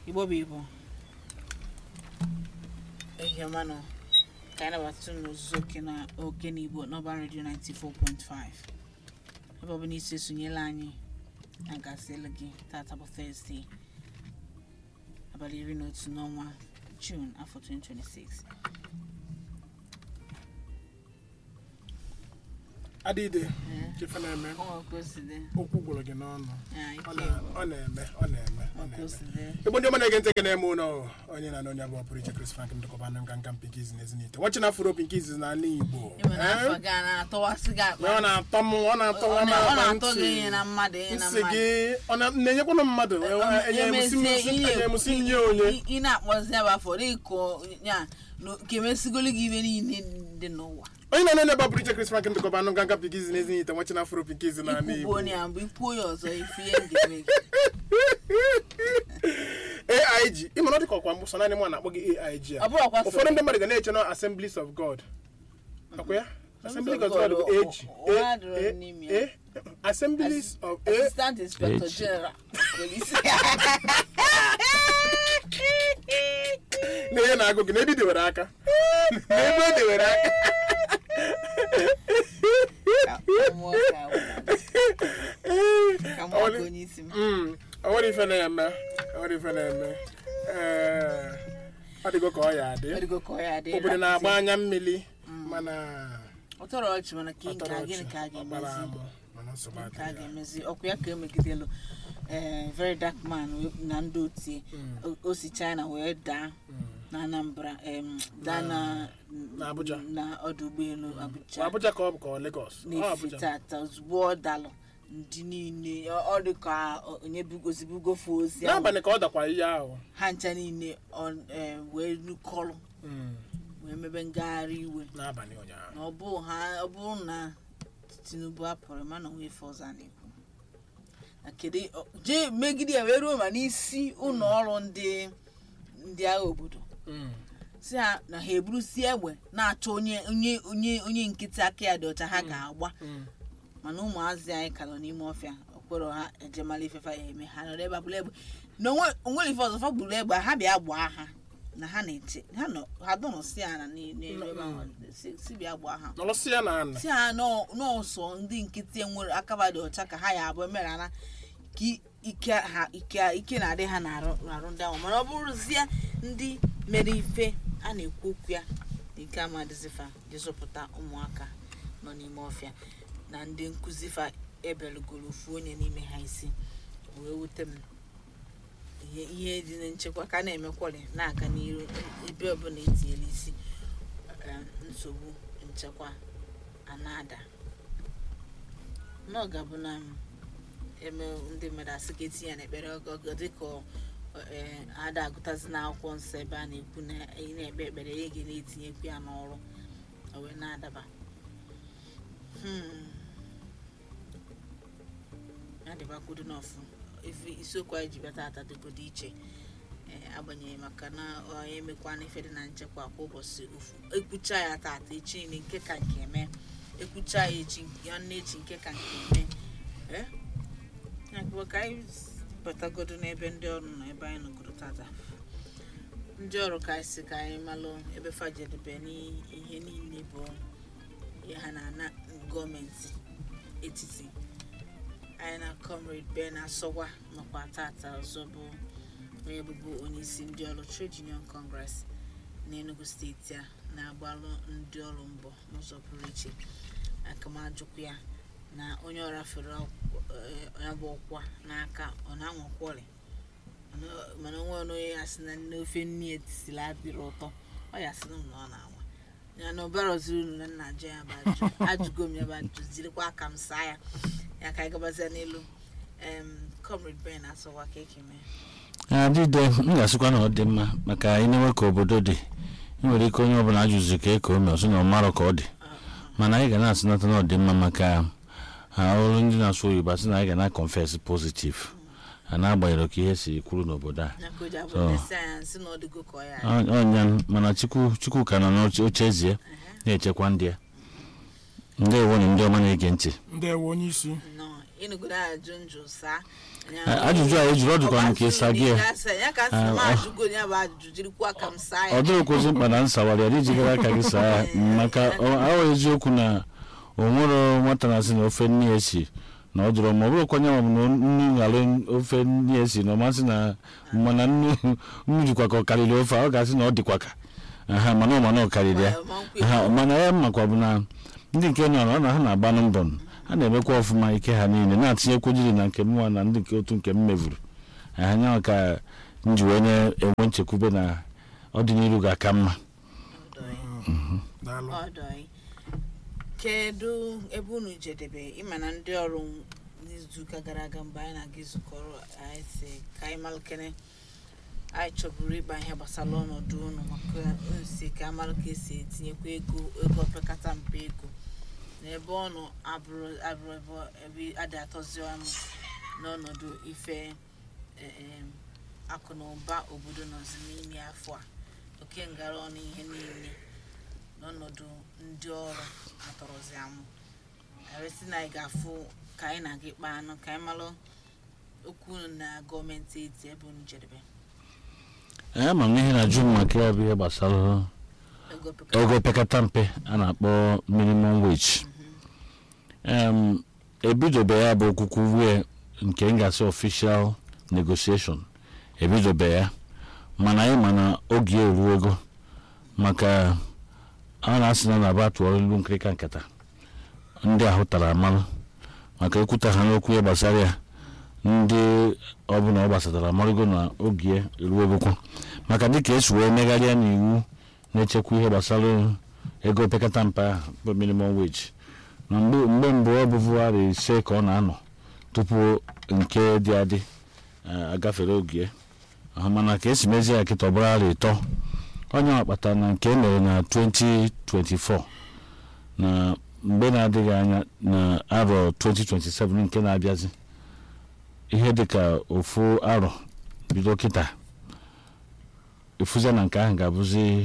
igbo bụ igbo ehiọma nọ ka anyị nabata n'ozuzu oke na oke na igbo n'ọba redio 94.5 ebe ọ bụ n'isi esonyela anyị na gasịlụ gị tata bụ Thursday abalị iri na otu n'ọnwa June afọ 2026 adịde Ee, ife na-eme ọ nwere ka o si dị okwu gwụrụ gị n'ọnụ Ah, Ọ ike na- ọ na-eme ọ na-eme ọ ọ ka o na-eme si dị igbo ndị ọma na-ege ntị gị na-eme ụlọ onye na onye abụọ pụrụ iche Chris Frank ndịkọba anụ nka nka pinkiz na ezinite nwachi na afro pinkiz na ala igbo ịma na Eh? afọ gị a na-atọwasị gị akpa ọ na-atọ m ọ na-atọ ọ nwa m na- ọ akpa na-atọ gị ntị. ihe na mmadụ ihe na nsị mmadụ gị ọ na- na-enyekwanụ mmadụ enyemusi nye onye ị na-akpọzi ya bụ afọ dịka ya na ka emesigolu gị ibe niile dị n'ụwa onye na onye abụọ pụrụ iche Chris Frank ndịkọba anụ nka nka pinkiz na ezinite nwachi na afro pinkiz na ala ikwugbu igbo onye ya mgbe ikwuo ya ọzọ ife ihe ndị eme gị aig ịmana ọ dị ka ọkwa mbụ sọ naanị mụ na-akpọ gị aig ọ a bụrụ ọkwa so ụfọdụ ndị mmadụ ga na-eche na assemblies of god ọkwa ya assemblies of god bụ God, ag ọ- ọ adịrọ n'ime ya. A- A- assemblies of a assistant inspector H. general police na ihe na-agụ gị n'ebe i dewere aka n'ebe o dewere aka Ka mmụọ ka ka mmụọ ka onye isi m Mm, ọ nwere ife na-eme ọ nwere ife na-eme Ee, ọ dịgo ka ọ ya adị ọ dịgo ka ọ ya dị obodo na-agba anya mmiri mana ọ tọrọ ọchị mana ka ọ nke tọrọ a ọchị, gịnị ka a ọ gbara ga-emezi amụ, mana nsogbu ka a adịghị. ga-emezi ọkụ ya ka emegidelu ee very dark man wee- na ndị otie O- o si china wee daa Mm. na anambra em, daa na Na Abuja. na ọdụ ụgbọelu Ọ abuja Abuja ka ọ bụ ka ọ Lagos ọ na-efi Abuja tata ozugbo ọ dalụ ndị niile ọ ọ dị ka onye bugozibugofe ozi ahụ n'abalị ka ọ dakwa ihe ahụ ha ncha niile ọ eh, wee nukọrọ Mm, wee mebe ngagharị iwe n'abalị ụnyaahụ na ọ bụ ha ọ bụrụ na tinubu apụrụ mana onwe ife ọzọ a na-ekwu na kedu ọ- jee megide ya wee ruo ma n'isi ụlọ ọrụ ndị ndị agha obodo Mm. si ha na ha eburusi egbe na-achọ onye onye onye onye nkịtị aka ya dị ọcha ha ga-agba Mm. mana ụmụazị anyị ka nọ n'ime ọfịa okporo ha ejemala ifefa ya eme ha nọrọ ebe a bụrụ egbe na onwe- onwere ife ọzọ fa gburu egbe ha bịa gbaa ha na ha na-eche ha nọ ha dọnọ si ha na n'elu ebe ahụ si si bịa gbaa ha nọrọsị ya na ana si ha nọ- nọọsọ ndị nkịtị nwere akaba dị ọcha ka ha ya abụọ mere ana ka i- ike ha ike ike na-adị ha n'arụ n'arụ ndị ahụ mana ọ bụrụzie ndị mere ife a na-ekwu okwu ya dị nke amadịzifa jezọpụta ụmụaka nọ n'ime ọfịa na ndị nkụzi fa ebelugoro ofu onye n'ime ha isi wee wute m ihe ihe dị na nchekwa ka a na-emekwari na-aga n'iru ebe ọbụla etinyela isi eh, nsogbu nchekwa a na-ada n'ọga bụ na m eme ndị mmadụ asị ka etinye ya n'ekpere ọgọgọ dịka ọ- eh, ada agụtazi n'akwụkwọ nsọ ebe a na-ekwu na ị na-ekpe ekpere ya ga na-etinyekwu ya n'ọrụ o wee na-adaba Hmm. ya dịbakwudo n'ọfụ ife isiokwu anyị ji bịa tata dịgodo iche ee, agbanyeghị maka na onye emekwana ife dị na nchekwa kwa ụbọchị ofu ekwucha ya tata echi niile nke ka nke eme ekwucha ya echi nwanne echi nke ka nke eme ee ya bụ ka anyị batagodo n'ebe ndị ọrụ nọ ebe anyị nọgoro tata ndị ọrụ ka anyị si ka anyị malụ ebe fajedebe n'ihe niile bụ ihe ha na-ana gọọmenti etiti anyị na comrade ben asọgwa makwa tata ọzọ bụ onye bụbu onye isi ndị ọrụ trade union congress n'enugu steeti a na-agbalụ ndị ọrụ mbọ n'ụzọ pụrụ iche akamajụkwu ya na onye ọ rafere ya bụ ọkwa n'aka ọ na-anwakwa ọrịa Mana- mana onwe onye ya sị na n'ofe nne ya siri adịrị ụtọ ọ ya sị na m na ọ na-anwa ya na ọbara ọziri unu na nna ajụ ya bụ ajụ ajụgo m ya bụ ajụ jirikwa aka m saa ya ya ka anyị gabazia n'elu em comrade ben asọwa ka eke mee adịde m ga-asịkwa na ọ dị mma maka anyị na-enwe ka obodo dị ị nwere ike onye ọbụla ajụzi ka eke ome ọsọ na ọ marọ ka ọ dị mana anyị ga na-asịnata na ọ dị mma maka ha ọrụ ndị na-asụ oyibo asị na anyị ga na-confess positive ha na-agbanyeghị ka ihe si kwuru n'obodo a na ka o ji abụ So- ndị sayensị na ọ dịgo ka ọ ya adị. Ọ- ọnya mana chukwu chukwu ka nọ n'oche ezie na-echekwa ndị ya ndewo na ndị ọma na-ege ntị ndewo onye isi nọ ịnụgodo ajụ njụ saa Eh, ajụjụ a ejiri ọ dịkwa m ka ịsa gị ya. ya ka nsị m ajụgo ya bụ ajụjụ jirikwa ka m saa ọ ya dịrịkwụzi mkpa na nsawara ya iji gara aka gị saa ya maka ọ- ahụ eziokwu na o nwere nwata na-asị na ofe nne ya si na ọ dụrụ ma ọ bụrụkwa nya ma ọ bụ na nnu ghara ofe nne ya si na ọ masị na mana nnu nnu jikwa ka ọ karịrị ofe a, ọ ga-asị na ọ dịkwa ka aha mana ọ mana ọ karịrị ya Ma nkwe ha mana ya makwa bụ na ndị nke nọ na ọ na ha na-agba na mbọ ha na-emekwa ọfụma ike ha niile na-atinyekwu jiri na nke mụnwa na ndị nke otu nke m mevuru anya ka m ji wee na-enwe nchekwube na ọdịnihu ga-aka mma daalụ ọdọị kedu ebe unu jedebe ịma na ndị ọrụ n'izuụka gara aga mgbe anyị na-aga izukọrọ anyị si ka anyị malụkene anyị chọburu ịkpa ihe gbasara ọnọdụ unu maka nsi ka amalụ ka esi etinyekwa ego ego opekata mpe ego na ebe ọnụ abụrụ abụrụ ebe ebe adị atọzi ọnụ n'ọnọdụ ife eh, em, akụ na ụba obodo nọzi n'ime afọ a oke ngara ọnụ ihe niile n'ọnọdụ ndị ọrụ atọrọzi amụ arịsị na anyị ga-afụ ka anyị na gị kpaa anụ ka anyị malụ okwu unu na gọọmenti eti ebe unu jedebe ee ma m ihe na-ajụ m maka ya bụ ihe gbasara ego pekata ego pekata mpe a na-akpọ minimum wage em ebidobe ya bụ okwukwu wee nke m ga-asị official negotiation ebidobe ya mana anyị ma na oge ya eruo ego maka a na-asị na na-aba tụọ ilu nkịrịka nkata ndị ahụ tara amalụ maka ekwuta ha n'okwu ya gbasara ya ndị ọbụla ọ gbasatara amarịgo na oge ya eruo egokwu maka dịka esi wee megharịa n'iwu na-echekwa ihe gbasara ego opekata mpe ahụ bụ minimum wage na mgbe mgbe mbụ ọ bụvụgharị ise ka ọ na-anọ tupu nke dị adị eh, agafere oge ahụ mana ka esi mezie ya kịta ọbụrarị ịtọ onye akpata na nke emere na 2024 na mgbe na-adịghị anya na arọ 2027 nke na-abịazi ihe dịka ofu arọ bido kịta efuza na nke ahụ ga-abụzi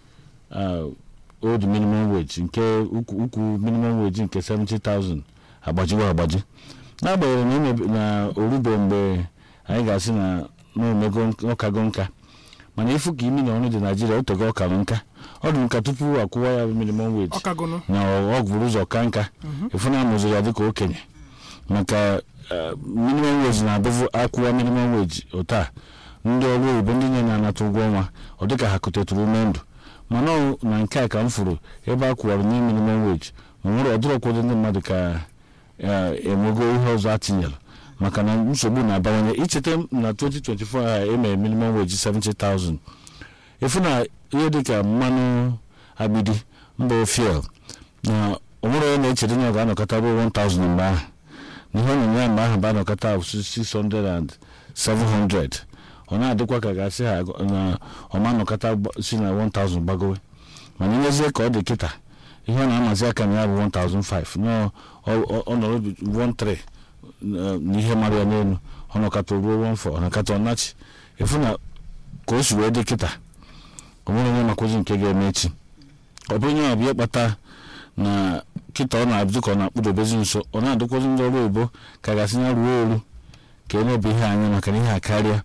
uh, old minimum wage nke ukwu ukwu minimum wage nke 70,000 agbajiwo agbaji n'agbanyeghị na imebe- na orube mgbe anyị ga-asị na n'omego ọkago nka mana ifu ka imi na ọrụ dị naijiria otego ọkara nka ọ dị nka tupu akwụwa ya bụ minimum wage ọkagonu na ọ bụrụ ụzọ ka nka ifu na amụziri ya dịka okenye maka eh, minimum wage na-abụvu akwụwa minimum wage otu a ndị ọrụ oyibo ndị nye na-anata ụgwọ ọnwa ọ dịka ha kutetụrụ ume ndụ mana ọ na nke a ka m furu ebe a kwụwara nye minimum wage ma nwere ọdịrị ụfọdụ ndị mmadụ ka eh, enwego ihe ọzọ atinyere maka na nsogbu na-abawanye icheta na 2024 a emere minimum wage 70,000 efu na ihe dịka mmanụ agbidi mba fiel na onwere onye na-echere na ọ ga-anọkọta ruo 1000 mgbe ahụ na ihe onyinye ya mgbe ahụ bụ anọkọta 600 and 700 ọ na-adịkwa ka gasị ha agụ- na ọma nọkọta gba- si na 1000 gbagowe mana nyezie ka ọ dị kịta ihe ọ na-amazi aka na ya bụ 1005 na ọ- ọ ọ nọrọ 13 na na ihe mara ya n'elu ọ nọkọta ruo 14 ọ nọkọta ọnachi efu na ka o si wee dị kịta o nwere onye makwazi nke ga-eme echi ọ bụrụ onye ọbịa kpata na kịta ọ na-adị ka ọ na-akpụdobezi nso ọ na-adịkwazi ndị ọrụ oyibo ka gasị ya ruo olu ka enebe ihe anya maka na ihe a karịa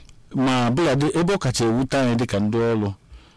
ma bụladị ebe ọ kacha ewute anyị dịka ndị ọrụ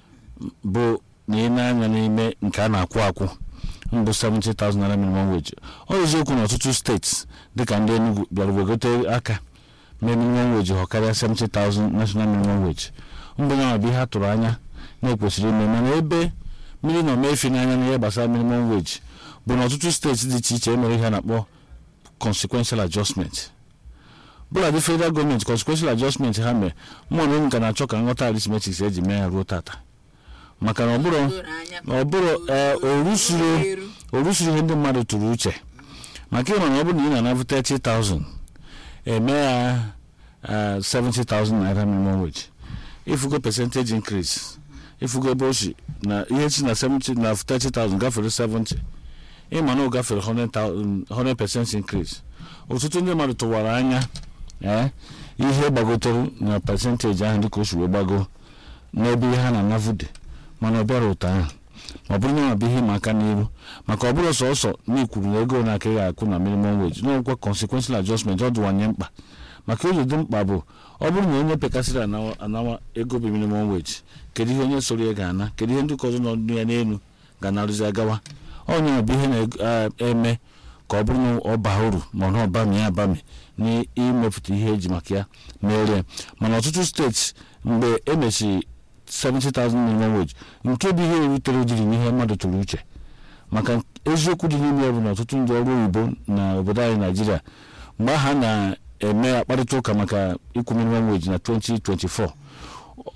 bụ na ị na-anya n'ime nke a na-akwụ akwụ mbụ 70,000 naira minimum wage ọ eziokwu na ọtụtụ steeti dịka ndị Enugu bịara wegote aka mee minimum wage ha karịa 70,000 national minimum wage mbụ ya bụ ihe a tụrụ anya na-ekwesịrị ime mana ebe mmiri nọ mefi n'anya n'ihe gbasara minimum wage bụ na ọtụtụ steeti dị iche iche emere ihe a na-akpọ consequential adjustment bụladị federal gọọmenti consequential adjustment ha mere mmụọ na nka na-achọ ka nghọta arithmetic eji mee ya ruo tata maka na ọ bụrụ doro anya ọ bụrụ ee orusiri eru orusiri ihe ndị mmadụ tụrụ uche maka ịma na ọ bụrụ na ị na-anabụ 30,000 eme ya eh, 70,000 naira minimum wage ifugo percentage increase ifugo ebe o si na ihe si na 70 na 30,000 gafere 70 ịma na ọ gafere 100,000 100% increase ọtụtụ ndị mmadụ tụwara anya eh, ihe gbagotere na percentage ahụ dịka o si wee gbago n'ebe ihe ha na-anavu dị mana ọ bịara ụtọ ahụ ma ọ bụrụ na bụ ihe ịma aka n'iru maka ọ bụrụ sọsọ na ikwuru na ego na akaghị akwụ na minimum wage n'ọkwa consequential adjustment ọ dịwanye mkpa maka ụzọ dị mkpa bụ ọ bụrụ na onye pekasịrị anawa anawa ego bụ minimum wage kedu ihe onye soro ya ga-ana kedu ihe ndị ụka ọzọ nọ ya n'elu ga-anarụzi agawa onye bụ ihe na-eme ka ọ bụrụ na ọ baa uru ma na ọbami ya abami n'imepụta ihe eji maka ya merie mana ọtụtụ steeti mgbe emechiri 70,000 minimum wage nke bụ ihe erutere jiri n'ihe mmadụ tụrụ uche maka eziokwu dị n'ime ya bụ na ọtụtụ ndị ọrụ oyibo na obodo anyị naijiria mgbe ha na-eme akparịta ụka maka ịkwụ minimum wage na 2024